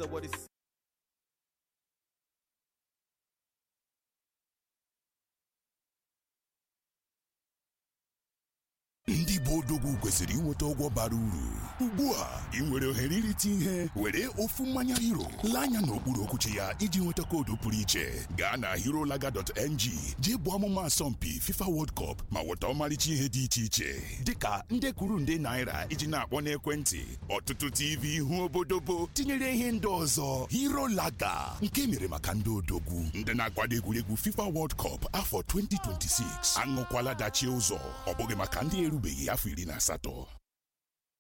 that what it's ndị bụ odogwu kwesịrị inweta ọgwọ bara uru ugbu a ị nwere ohere irite ihe were ofu mmanya hero lee anya n'okpuru okwuchi ya iji nweta koodu pụrụ iche gaa na herolaga.ng jee bụ ọmụma asọmpi fifa world cup ma nweta ọmarịcha ihe dị iche iche dịka nde kwuru nde naira iji na-akpọ n'ekwentị ọtụtụ tv ihu obodobo tinyere ihe ndị ọzọ herolaga nke mere maka ndị odogwu ndị na-akwado egwuregwu fifa world cup afọ 2026 aṅụkwala dachie ụzọ ọ bụghị maka ndị erubeghị afọ iri na asatọ